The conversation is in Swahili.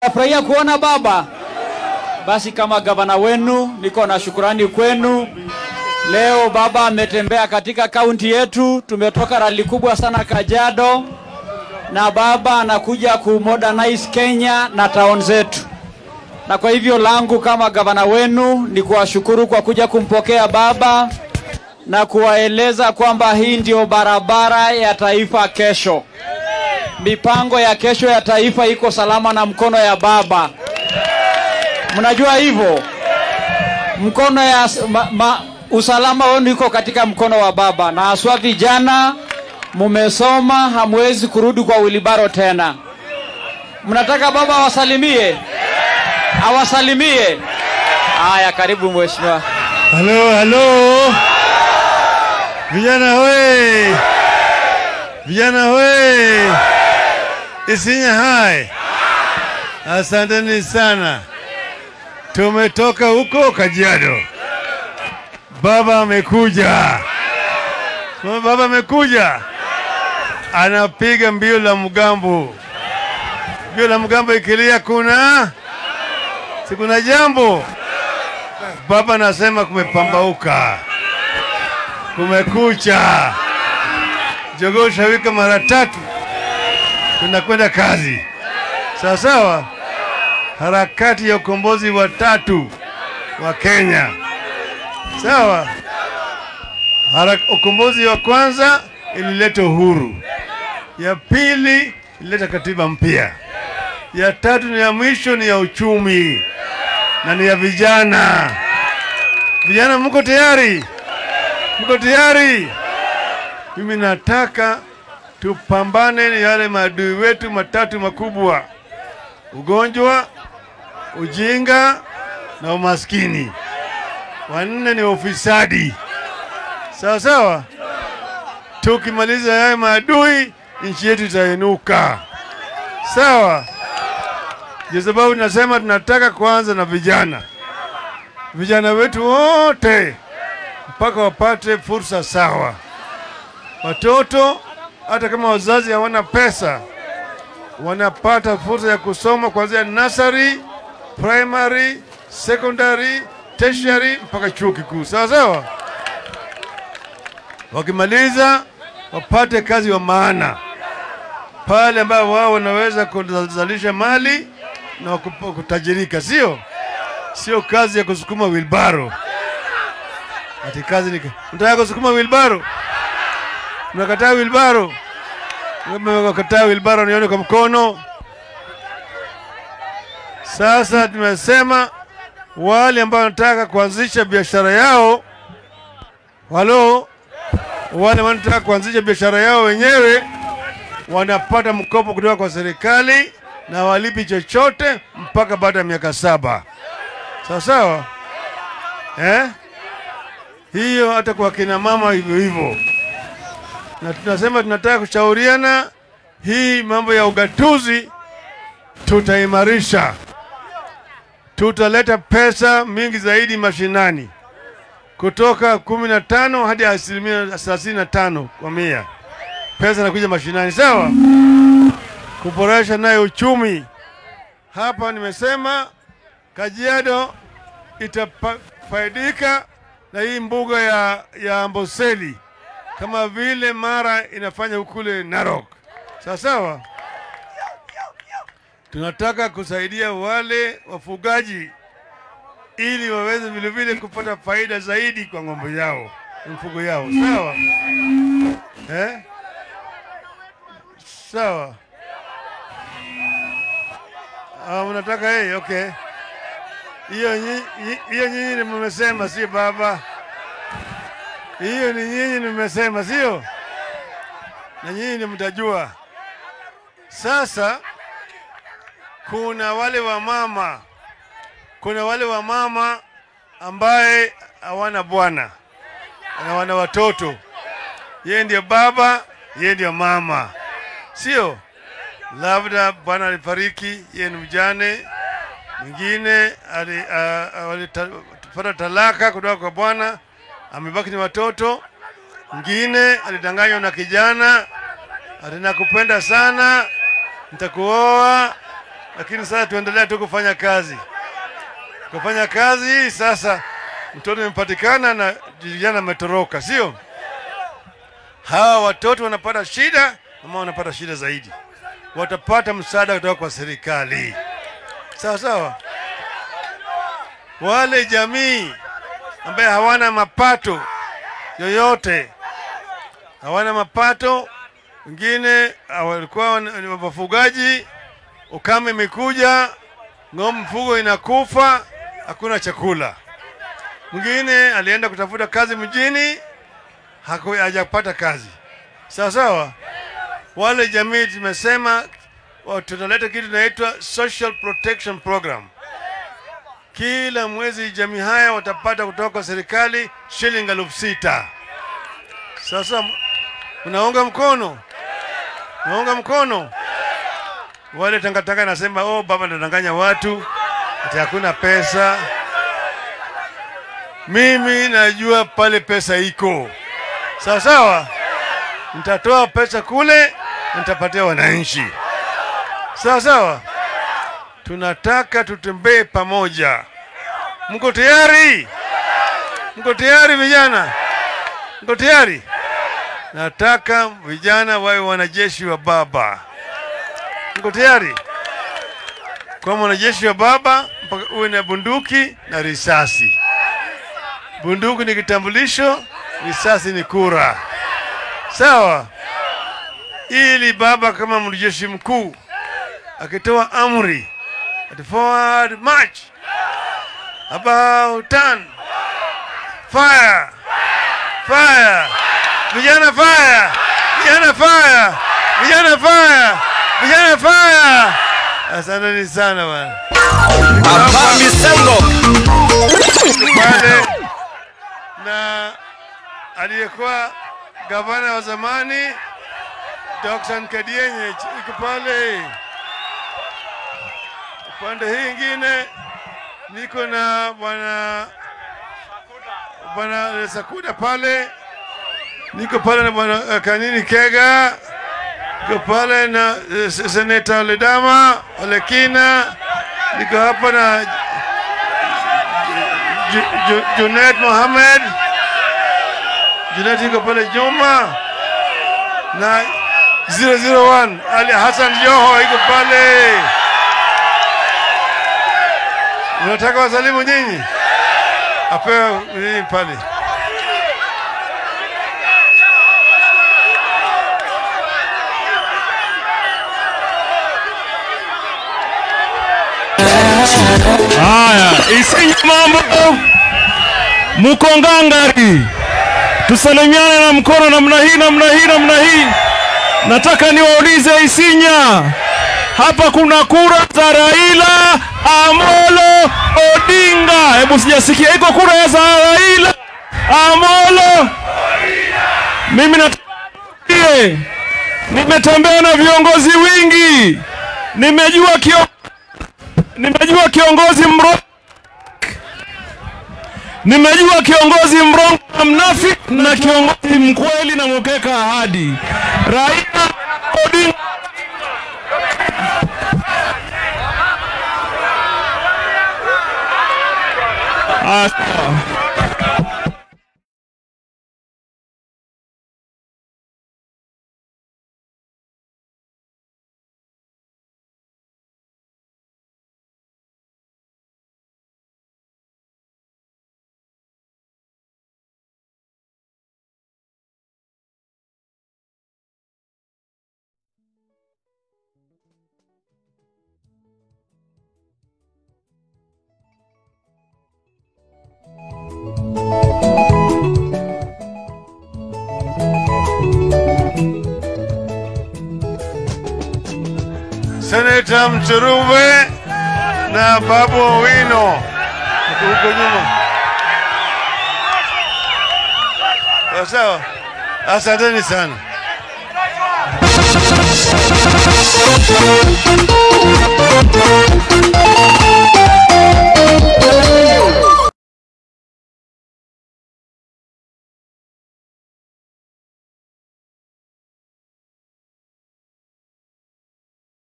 Nafurahia kuona baba. Basi kama gavana wenu, niko na shukurani kwenu. Leo baba ametembea katika kaunti yetu, tumetoka rali kubwa sana Kajiado, na baba anakuja kumodernize Kenya na town zetu, na kwa hivyo langu kama gavana wenu ni kuwashukuru kwa kuja kumpokea baba na kuwaeleza kwamba hii ndio barabara ya taifa kesho. Mipango ya kesho ya taifa iko salama na mkono ya baba. Mnajua hivyo, mkono ya ma, ma, usalama wenu iko katika mkono wa baba, na haswa vijana, mumesoma, hamwezi kurudi kwa wilibaro tena. Mnataka baba awasalimie, awasalimie. Haya, karibu mheshimiwa. Halo, halo. Vijana we. Vijana we. Isinya hai. Asanteni sana. Tumetoka huko Kajiado. Baba amekuja. Sema Baba amekuja. Anapiga mbio la mgambo. Mbio la mgambo ikilia kuna si kuna jambo. Baba anasema kumepambauka, kumekucha, jogoo shawika mara tatu, tunakwenda kazi. Sawa sawa, harakati ya ukombozi wa tatu wa Kenya. Sawa, Hara, ukombozi wa kwanza ilileta uhuru, ya pili ilileta katiba mpya, ya tatu ni ya mwisho ni ya uchumi na ni ya vijana. Vijana, mko tayari? Mko tayari? Mimi nataka tupambane na yale maadui wetu matatu makubwa: ugonjwa, ujinga na umaskini. Wanne ni ufisadi. Sawa sawa. Tukimaliza haya maadui, nchi yetu itainuka. Sawa. Ndio sababu tunasema tunataka kuanza na vijana, vijana wetu wote mpaka wapate fursa sawa. Watoto hata kama wazazi hawana pesa, wanapata fursa ya kusoma kuanzia nursery, primary, secondary, tertiary mpaka chuo kikuu. Sawa sawa. Wakimaliza wapate kazi wa maana pale ambapo wao wanaweza kuzalisha mali na kutajirika, sio sio kazi ya kusukuma wilbaro. Ati kazi ni unataka kusukuma wilbaro, unakataa wilbaro, unakataa wilbaro, nione kwa mkono. Sasa tumesema wale ambao wanataka kuanzisha biashara yao, halo, wale wanataka kuanzisha biashara yao wenyewe wanapata mkopo kutoka kwa serikali na walipi chochote mpaka baada ya miaka saba. Sawa sawa, eh? Hiyo hata kwa kina mama hivyo hivyo, na tunasema tunataka kushauriana hii mambo ya ugatuzi, tutaimarisha, tutaleta pesa mingi zaidi mashinani kutoka kumi na tano hadi asilimia thelathini na tano kwa mia pesa inakuja mashinani, sawa, kuboresha naye uchumi. Hapa nimesema Kajiado itafaidika na hii mbuga ya, ya Amboseli kama vile Mara inafanya ukule Narok, sawa sawa. Tunataka kusaidia wale wafugaji ili waweze vilevile kupata faida zaidi kwa ng'ombe yao, mfugo yao, sawa eh? Sawa. Ah, mnataka yeye, okay. Hiyo nyi- hiyo nyinyi mmesema, sio baba. Hiyo ni nyinyi mmesema, sio? Na nyinyi ni mtajua. Sasa kuna wale wa mama, kuna wale wa mama ambaye hawana bwana na wana watoto, yeye ndio baba, yeye ndio mama sio labda bwana alifariki, yeye ni mjane, mwingine alipata talaka kutoka kwa bwana, amebaki ni watoto, mwingine alidanganywa na kijana, ati nakupenda sana, nitakuoa, lakini sasa tuendelea tu kufanya kazi, kufanya kazi hii. Sasa mtoto imepatikana na vijana ametoroka, sio? Hawa watoto wanapata shida ama wanapata shida zaidi, watapata msaada kutoka kwa serikali, sawa sawa. Wale jamii ambaye hawana mapato yoyote, hawana mapato, wengine walikuwa ni wafugaji, ukame imekuja, ng'ombe mfugo inakufa, hakuna chakula. Mwingine alienda kutafuta kazi mjini, haku- hajapata kazi. Sawa sawa, wale jamii tumesema wa- tutaleta kitu inaitwa social protection program. Kila mwezi jamii haya watapata kutoka kwa serikali shilingi elfu sita. Sasa unaunga mkono, unaunga mkono. Wale tangatanga nasema oh, baba anadanganya watu ati hakuna pesa. Mimi najua pale pesa iko sawa sawa, nitatoa pesa kule, nitapatia wananchi sawa sawa. Tunataka tutembee pamoja. Mko tayari? Mko tayari vijana? Mko tayari? Nataka vijana wawe wanajeshi wa baba. Mko tayari? Kwa mwanajeshi wa baba mpaka uwe na bunduki na risasi. Bunduki ni kitambulisho, risasi ni kura. Sawa? Ili baba kama mwanajeshi mkuu akitoa amri at forward march about turn fire fire vijana fire vijana fire vijana fire vijana fire asanteni sana bwana Papa Misengo. pale na aliyekuwa gavana wa zamani Dr. Nkadienye iko pale. Upande hii ingine niko na bwana bwana Sakuda pale, niko pale na bwana eh, Kanini Kega, niko pale na eh, seneta Ledama Olekina, niko hapa na Ju- Ju- Junet Mohamed, Junet iko pale Juma na 001 Ali Hassan Joho iko pale. Unataka wasalimu nyinyi? Apewe nini pale? Haya, isinye mambo, muko ngangari, tusalimiane na mkono namna hii, namna hii, namna hii. Nataka niwaulize Isinya, hapa kuna kura za Raila Amolo Odinga. Hebu sijasikia, iko kura za Raila Amolo. Mimi natie, nimetembea na viongozi wingi, nimejua kio nimejua kiongozi mro nimejua kiongozi mrongo na mnafiki na kiongozi mkweli na mkeka ahadi. Raila Odinga Ah, sawa. Seneta Mchuruve na Babu Owino Mko huko nyuma. Sawa sawa, asanteni sana.